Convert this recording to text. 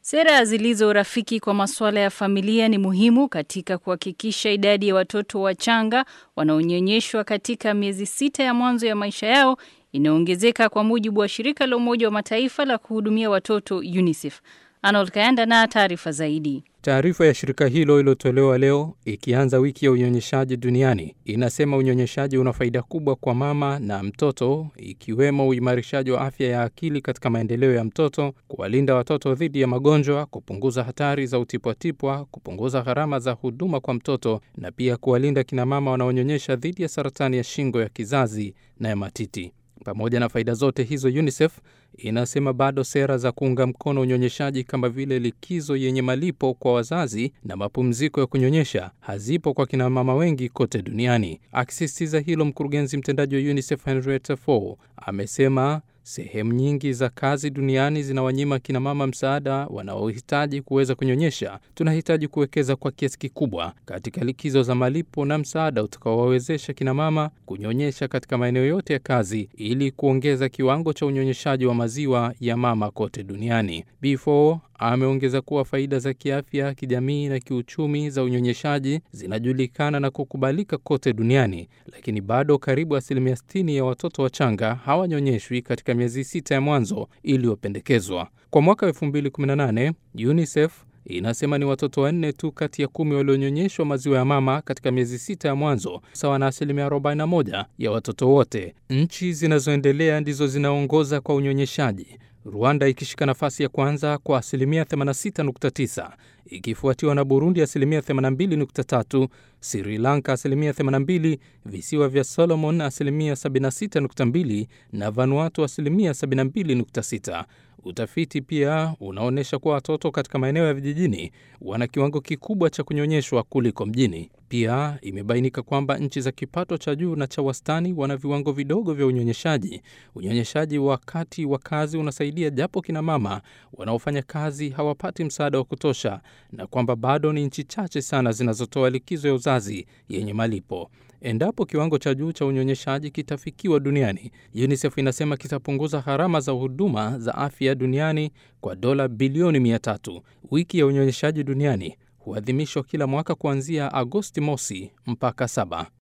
Sera zilizo rafiki kwa masuala ya familia ni muhimu katika kuhakikisha idadi ya watoto wachanga wanaonyonyeshwa katika miezi sita ya mwanzo ya maisha yao inaongezeka kwa mujibu wa shirika la Umoja wa Mataifa la kuhudumia watoto UNICEF. Arnold Kayanda na taarifa zaidi. Taarifa ya shirika hilo iliyotolewa leo ikianza wiki ya unyonyeshaji duniani inasema unyonyeshaji una faida kubwa kwa mama na mtoto, ikiwemo uimarishaji wa afya ya akili katika maendeleo ya mtoto, kuwalinda watoto dhidi ya magonjwa, kupunguza hatari za utipwatipwa, kupunguza gharama za huduma kwa mtoto na pia kuwalinda kinamama wanaonyonyesha dhidi ya saratani ya shingo ya kizazi na ya matiti. Pamoja na faida zote hizo, UNICEF inasema bado sera za kuunga mkono unyonyeshaji kama vile likizo yenye malipo kwa wazazi na mapumziko ya kunyonyesha hazipo kwa kina mama wengi kote duniani. Akisisitiza hilo, mkurugenzi mtendaji wa UNICEF Henrietta Fore amesema sehemu nyingi za kazi duniani zinawanyima kinamama msaada wanaohitaji kuweza kunyonyesha. Tunahitaji kuwekeza kwa kiasi kikubwa katika likizo za malipo na msaada utakaowawezesha kinamama kunyonyesha katika maeneo yote ya kazi ili kuongeza kiwango cha unyonyeshaji wa maziwa ya mama kote duniani. B4 ameongeza kuwa faida za kiafya, kijamii na kiuchumi za unyonyeshaji zinajulikana na kukubalika kote duniani, lakini bado karibu asilimia 60 ya watoto wachanga hawanyonyeshwi katika miezi sita ya mwanzo iliyopendekezwa. Kwa mwaka 2018 UNICEF inasema ni watoto wanne tu kati ya kumi walionyonyeshwa maziwa ya mama katika miezi sita ya mwanzo, sawa na asilimia 41 ya watoto wote. Nchi zinazoendelea ndizo zinaongoza kwa unyonyeshaji, Rwanda ikishika nafasi ya kwanza kwa asilimia 86.9 ikifuatiwa na Burundi asilimia 82.3, Sri Lanka asilimia 82, visiwa vya Solomon asilimia 76.2 na Vanuatu asilimia 72.6. Utafiti pia unaonyesha kuwa watoto katika maeneo ya vijijini wana kiwango kikubwa cha kunyonyeshwa kuliko mjini. Pia imebainika kwamba nchi za kipato cha juu na cha wastani wana viwango vidogo vya unyonyeshaji. Unyonyeshaji wakati wa kazi unasaidia, japo kina mama wanaofanya kazi hawapati msaada wa kutosha, na kwamba bado ni nchi chache sana zinazotoa likizo ya uzazi yenye malipo. Endapo kiwango cha juu cha unyonyeshaji kitafikiwa duniani, UNICEF inasema kitapunguza gharama za huduma za afya duniani kwa dola bilioni mia tatu. Wiki ya unyonyeshaji duniani huadhimishwa kila mwaka kuanzia Agosti mosi mpaka saba.